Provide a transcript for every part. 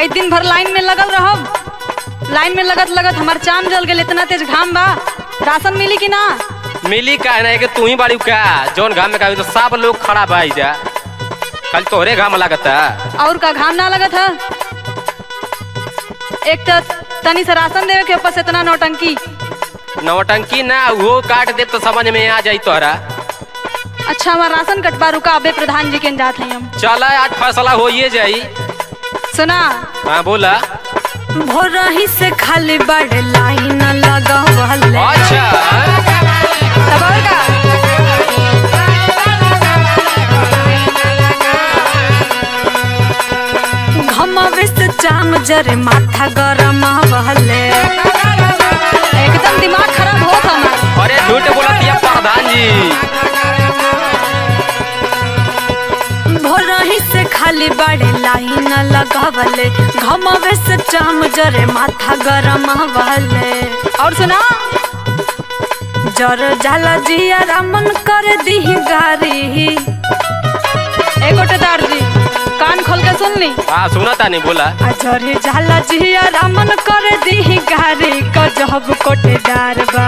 आई दिन भर लाइन में लगल रहब लाइन में लगत लगत हमार चाम जल गेल इतना तेज घाम बा राशन मिली कि ना मिली का है ना कि तू ही बाड़ी का जौन घाम में का तो सब लोग खड़ा बा जा कल तोहरे घाम लागता और का घाम ना लगत है एक तो तनी से राशन देवे के ऊपर से इतना नौटंकी नवटंकी ना वो काट दे तो समझ में आ जाई तोहरा अच्छा हमार राशन कटवा रुका अबे प्रधान जी के जात हैं हम चल आज फैसला होइए जाई सुना हाँ बोला भोरही से खाली बड़ लाइन लगवल अच्छा तब और का घमवे से चाम जरे माथा गरम बहले एकदम दिमाग खराब होत हमार अरे झूठ बोलतिया प्रधान जी भोरही से खाली बड़े लाइन लगावले घमवे से चाम जरे माथा गरम बहले और सुना जर जाला जिया रामन कर दी गारी ए गोटेदार जी कान खोल के सुन ली हाँ सुना तानी बोला अजरे जाला जिया रामन कर दी गारी गजब कोटेदार बा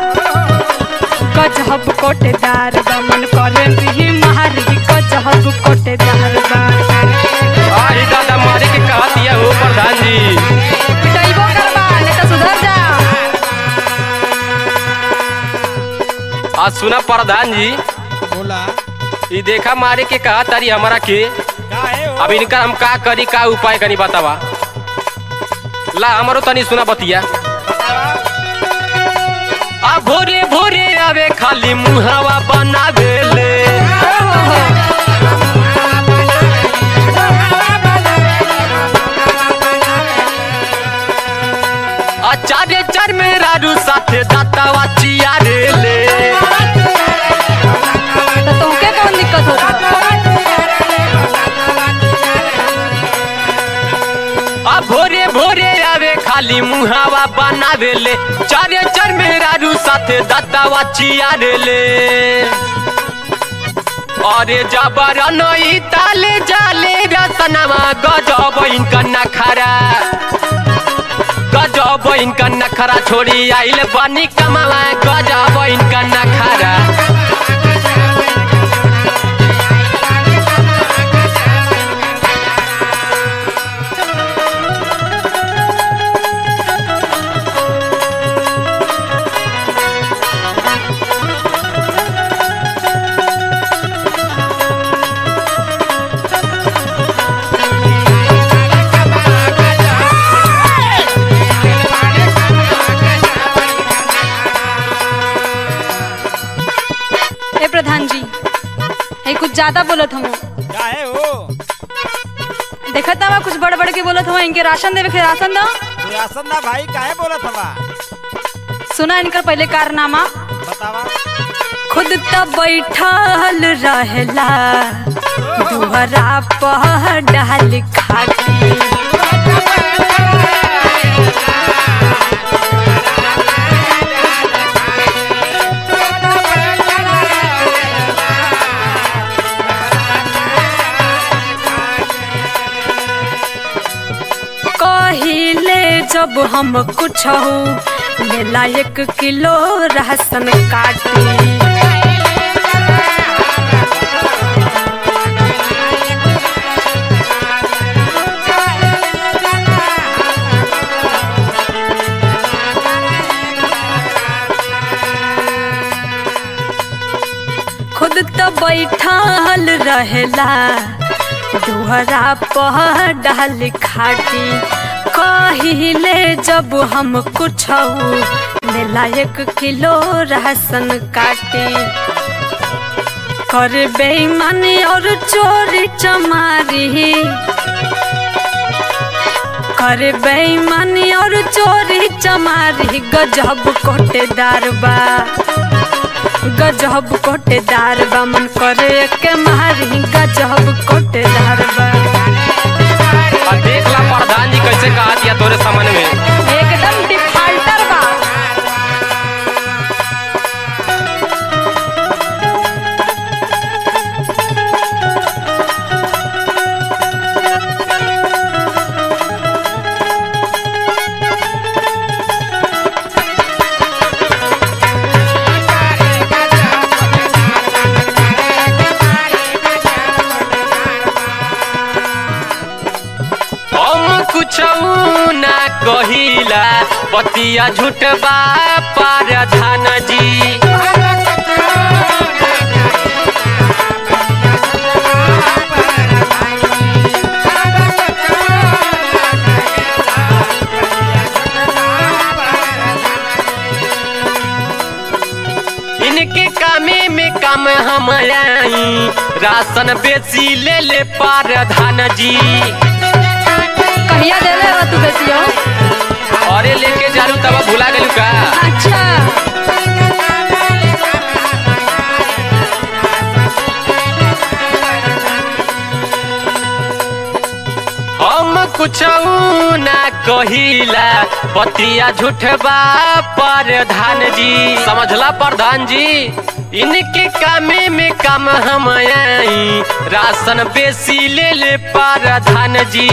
गजब कोटेदार बा मन करे दी मारी गजब कोटेदार बा अरे दादा मारे के कहा दिया हो प्रधान जी पिटाइबो करबा नहीं तो सुधर जा आज सुना प्रधान जी बोला ये देखा मारे के कहा तारी हमारा के का है हो अब इनका हम का करी का उपाय कनी बतावा ला हमारो तनी सुना बतिया आ भोरे भोरे आवे खाली मुहावा बनावेले आ चारे चार मेरा रू साथे दातावा चिया रेले तो तुमके कौन दिक्कत होता आ भोरे भोरे आवे खाली मुहावा बनावेले चारे चार मेरा रू साथे दातावा चिया रेले अरे जबर नई ताले जाले रसनवा गजब इनका नखरा गजब इनका नखरा छोड़ी आइल बनी कमावा गजब इनका नखरा ए प्रधान जी ये कुछ ज्यादा बोलत हूँ का है हो देखत ना कुछ बड़ बड़ के बोलत हूँ इनके राशन देवे के राशन दो तू राशन ना भाई काहे बोलत हवा सुना इनकर पहले कारनामा बतावा खुद त बैठल रहेला दुहरा पह डाल खाती कहिले जब हम कुछ लेला एक किलो राशन काटी खुद तो बैठल रहेला दुहरा पह डाल खाटी कहिले जब हम कुछ लेला एक किलो राशन काटी कर बेईमानी और चोरी चमारी कर बेईमानी और चोरी चमारी गजब कोटेदार बा गजब कोटेदार बा मन करे के मारी गजब कोटेदार बा आ देख ला प्रधान जी कैसे कहा दिया तोरे समन में एकदम डिफाल्टर बा बतिया झूठ बा प्रधान जी इनके कामे में काम हम आई राशन बेची ले ले प्रधान जी कहिया देले बा तू बेसियो अरे लेके जालू तब भुला गलू का अच्छा हम कुछ ना कहिला बतिया झूठबा प्रधान जी समझला प्रधान जी इनके कामे में काम हम आई राशन बेसी ले ले प्रधान जी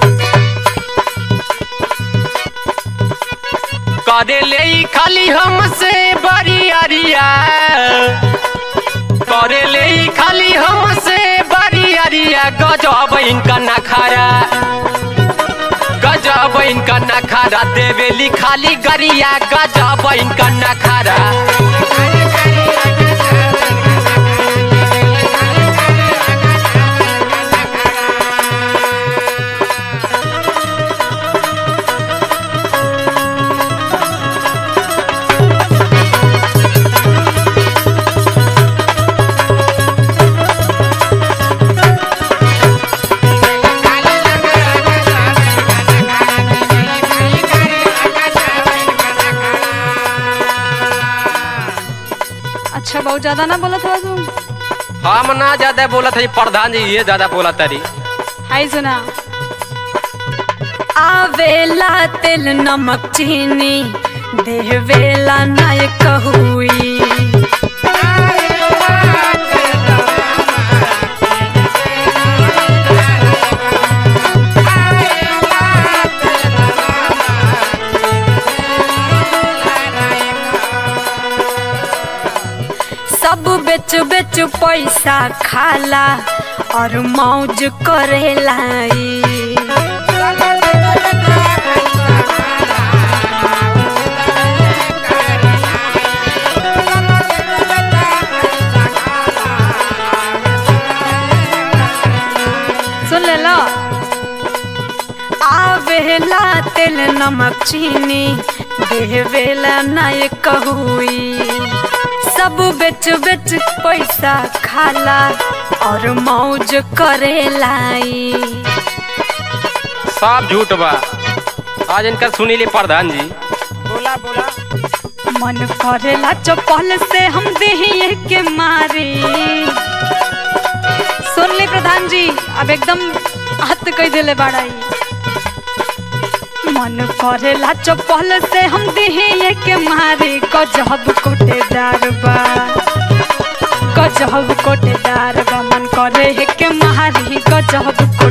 करे ले ई खाली हमसे बड़ी अरिया करे ले ई खाली हमसे बड़ी अरिया गजब इनका नखारा गजब इनका नखारा देवेली खाली गरिया गजब इनका नखारा अच्छा बहुत ज्यादा ना बोलत हो तू हम ना ज्यादा बोलत है प्रधान जी ये ज्यादा बोला तरी हाय सुना आवेला तेल नमक चीनी देवेला नायक हुई सब बेच बेच पैसा खाला और मौज करेला ई। सुन ले लो आवेला तेल नमक चीनी देवेला नायक हुई सब बेच बेच पैसा खाला और मौज करेला ई। सब झूठ बा आज इनका सुनी ले प्रधान जी बोला बोला मन करेला चपल से हम देहिए के मारे सुन ले प्रधान जी अब एकदम हद कह दिले बाड़ाई मन करेला चपल से हम देहिए के मारे गजब कोटेदार बा गजब कोटेदार बा मन करे है के मारी गजब